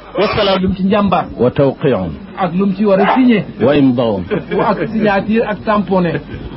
wasalaam lum ci njàmbaar wa tawqiun ak lum ci war a signé wa imdaun ak signature ak tamponné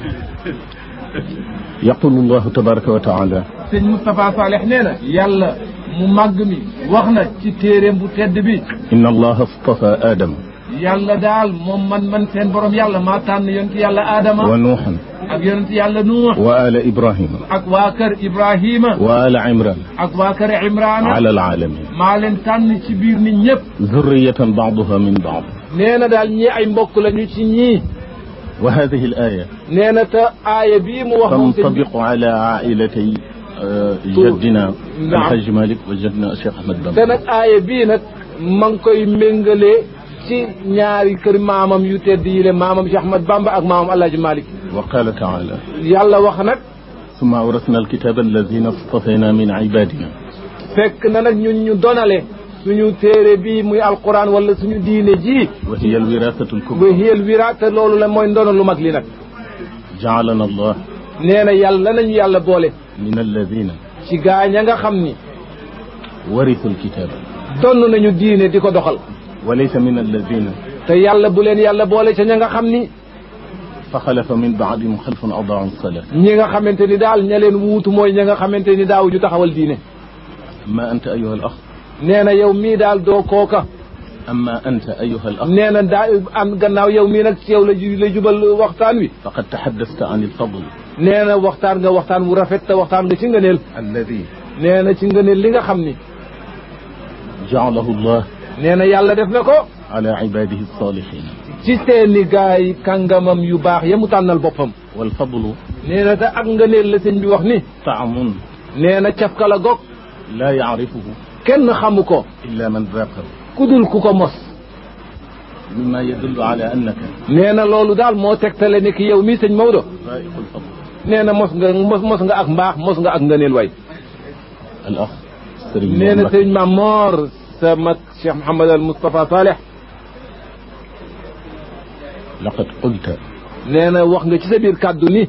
yaqulu llahu tabaraka wa taala sëñ Moustapha Saleh nee na yàlla mu màgg mi wax na ci téeréem bu tedd bi inna allaha astafa aadama yàlla daal moom man man seen borom yàlla maa tànn yonent yàlla Adama wa nuuxan ak yonent yàlla Nuux wa ala ibrahima ak waa kër Ibrahima wa ala imran ak waa kër Imraana ala alaalamin maa leen tànn ci biir nit ñëpp zurriyatan baaduha min baad nee na daal ñii ay mbokk lañu ci ñii wa hadihi al aya nee na te aaya bii mu wax moom sëñ bi tantabiqu ala ailatay jaddina alhaji malik wa jaddina cheikh ahmad bamba te nag aaya bii nag ma ngi koy méngalee ci ñaari kër maamam yu tedd yi le maamam Cheikh Ahmad Bamba ak maamam Alhaji Malick wa qala taala yàlla wax nag summa awrasna alkitaba alladina stafayna min ibadina fekk na nag ñun ñu donale suñu téere bii muy alquran wala suñu diine ji wa hiya alwirasatu alkubra ba hiyal wira te loolu la mooy ndono lu mag li nag jaalana allah nee na yàlla nañu yàlla boole min alladina ci gaañ a nga xam ni warithu alkitaba donn nañu diine di ko doxal wa laysa min alladina te yàlla bu leen yàlla boole ca ña nga xam ni fa xalafa min baadihim xalfun adaau salat ñi nga xamante ni daal ña leen wuutu mooy ña nga xamante ni daaw ñu taxawal diine amma anta ayuha al ax nee na yow mii daal doo kooka amma anta ayuha al ax nee na daa am gannaaw yow mii nag ci yow la ju- la jubal waxtaan wi faqad taxaddasta an alfadl nee na waxtaan nga waxtaan wu rafet te waxtaan nga ci ngëneel alladi nee na ci ngëneel li nga xam ni jaalahu allah nee na yàlla def na ko ala ibadihi alsalihin ci seeni gaay kàngamam yu baax ya mu tànnal boppam walfadlu nee na te ak ngëneel la sëñ bi wax ni taamun nee na cafka la gog laa yacrifuhu kenn xamu ko illa man raqab ku dul ku ko mos mima yadullu ala annaka nee na loolu daal moo tegtale ni ki yow mii sëñ Maodo raiqu alfadl nee na mos nga mos mos nga ak mbaax mos nga ak ngëneel way al ax sëriñ nee na Mbacké sëñ Maam Moor sa mag Cheikh Mouhamad al Moustapha Saleh laqad qulta nee na wax nga ci sa biir kàddu ni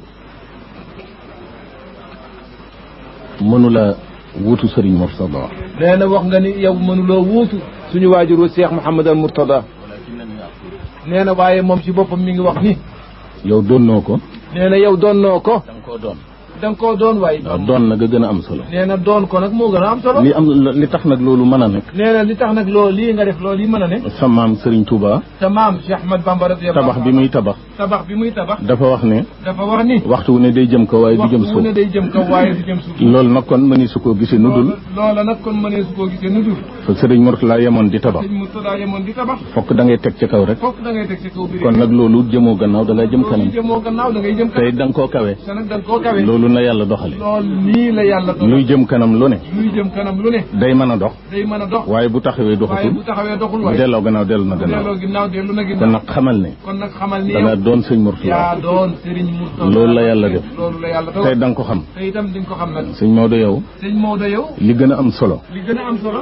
mënula wuutu sëriñ Murtada nee na wax nga ni yow mënuloo wuutu suñu waajuru Cheikh Mouhamad al Mourtada nee na waaye moom ci boppam mi ngi wax ni yow doonnoo ko nee na yow doonnoo ko da nga koo doon da nga koo doon waaye waaw doon na nga gën a am solo nee na doon ko nag moo gën a am solo li am li tax nag loolu mën a nekk nee na li tax nag loolu lii nga def loolu yi mën a ne sa maam sëriñ Touba sa maam Cheikh Ahmad Bamba radiyallahu tabax bi muy tabax tabax bi muy tabax dafa wax ne dafa wax ni waxtu wu ne day jëm kaw waaye du jëm waxtu wu ne suuf day jëm kaw waaye du jëm suuf loolu nag kon mëni su koo gisee nu dul loola nag kon mënee su koo gisee nu dul fa sëriñ Murtala yemoon di tabax sëñ Murtada yemoon di tabax fokk da ngay teg ci kaw rek foofu da ngay teg ci kaw bi kon nag loolu jëmoo gannaaw da ngay jëm kanam jëmoo gannaaw da ngay jëm tey kanam da nga koo kawe te nag da nga koo kawe loolu na yàlla doxale loolu nii la yàlla doon luy jëm kanam lu ne luy jëm kanam lu ne day mën a dox day mën a dox waaye bu taxawee waaye doxatul bu taxawee doxul bu waaye delloo gannaaw dellu na delloo gannaaw ginnaaw dellu na kon ginnaaw nag xamal ne kon nag xamal ni da nga yow doon sëñ Murtala yaa doon Serigne Murtada loolu la yàlla def loolu la yàlla tey doon da nga ko xam te itam di nga ko xam nag sëñ Maodo yow sëñ Maodo yow li gën a am solo li gën a am solo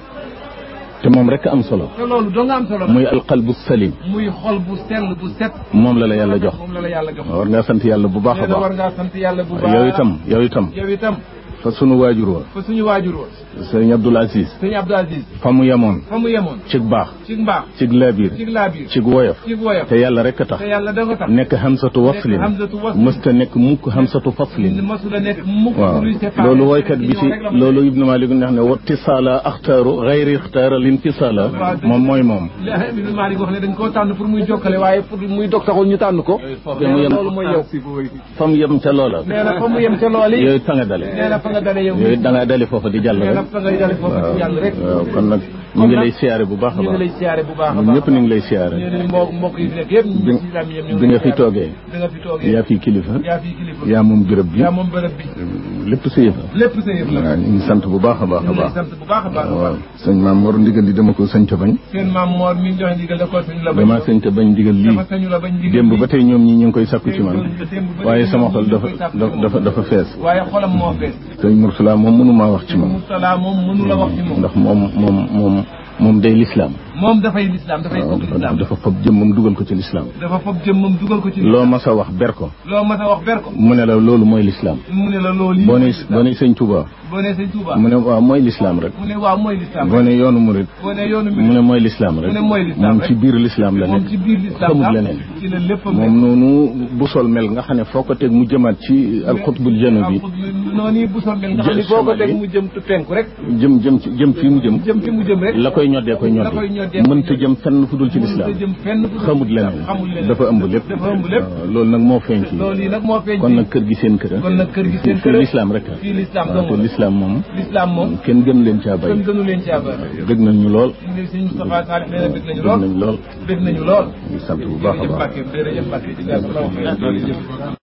te moom rek a am solo te loolu doo nga am solo muy alqalbu salim muy xol bu sell bu set moom la la yàlla jox moom la la yàlla jox war ngaa sant yàlla bu baax a nee na war baax ngaa sant yàlla bu baax yow itam yow itam yow itam fa sunu waajur wa fa suñu waajur wa sëñ Abdoul Aziz sëñ Abdou Aziz fa mu yemoon fa mu yemoon cig baax ci mbaax cig laabiir ci laabiir cig woyof ci woyof te yàlla rek a tax te yàlla da ko tax nekk hamsatu waslin hamsatu waslin. mësta nekk mukk hamsatu faslin masula nekk mukk waaw luy séparé loolu woykat bi ci yow rek la mën a loolu ibnu malik neex ne wattisaala axtaaru xayri ixtaara lintisaala moom mooy moom def. Ibnu Malik wax ne dañ koo tànn pour muy jokkale waaye pour muy dog taxul ñu tànn ko te mu yem loolu mooy yow fa mu yem ca loola nee na fa mu yem ca lool yi yooyu fa nga dale nee na fa nga dale yow yooyu da nga dale foofa di jàll nee na rek fa nga dale foofu ci yàlla rek waaw kon nag ñu ngi lay siyaare bu baax a ñu ngi baax lay siyaare bu baax a ñun baax ñëpp ñu ngi lay siyaare ñu ngi mbokk mbokk yi fi nekk yëpp ñu bi ngi ci islam yëpp ñu bi nga fi toogee bi nga fi toogee yaa fi kilifa yaa fi kilifa yaa moom béréb bi yaa moom bërëb bi lépp sa yëf la lépp sa yëf la waaw ñu ngi sant bu baax a baax ñu a ngi lay baax sant bu baax a baax a waaw baax sëñ maam Mor ndigal di dama ko sëñ ta bañ seen maam Mor mi ngi joxe ndigal da ko sañu la bañ dama sëñ ta bañ ndigal lii dafa sañu la bañ ndigal démb lii. ba tey ñoom ñi ñu ngi koy sakku ci man démb ba waaye tey sama ñoom xol ñu dafa koy sàkku ci dafa moom. dafa dafa fees waaye xolam moo fees sëñ Murtala moom mënu maa wax ci moom Murtala moom mënu la wax ci moom ndax moom moom moom moom day lislaam moom dafay lislaam dafay waaw bokk dafa lislaam dafa fab jëmmam dugal ko ci lislaam dafa foog jëmmam dugal ko ci loo mas a wax ber ko loo mas a wax ber ko mu ne la loolu mooy lislaam mu ne la loolu yi boo ne boo ne sëñ Touba boo ne sëñ Touba mu ne waaw mooy lislaam rek mu ne waaw mooy lislaam boo ne yoonu murit boo ne yoonu mu ne mooy lislaam rek mu ne mooy lislaam moom rek. ci biir lislaam la moom nekk ci biir lislaam xamul am leneen ci la lépp moom noonu bu sol mel nga xam ne foo ko teg mu jëmaat ci alxutbul janubi noonu bu sol mel nga xam ne Jë- foo ko teg Somalie. mu jëm tu penku rek jëm jëm ci jëm fii mu jëm jëm fi mu jëm rek la koy ñoddee koy la koy ñoddi ñoddee mënta jëm fenn fu dul ci lislaam mënut a jëm fenn fu dul xamut ci lislaam. leneen xamul leneen dafa ëmb lépp dafa ëmb lépp waaw loolu nag moo feeñ ci loolu yi nag moo feeñ kon ci nag kër gi seen kër a kon nag kër gi seen fii kër a lislaam rek a fii lislaam waaw te dong la. lislaam moom lislaam moom kenn gën leen caa bay kenn gënu leen ci àbba dëgg nañ ñu lool sëñ Moustapha Sall nee na bëgg nañu dëgg lool nañ lool bëgg nañu lool ñu sant bu baax a jërëjëf baax Mbacke jërëjëf Mbacke jërëjëf Mbacke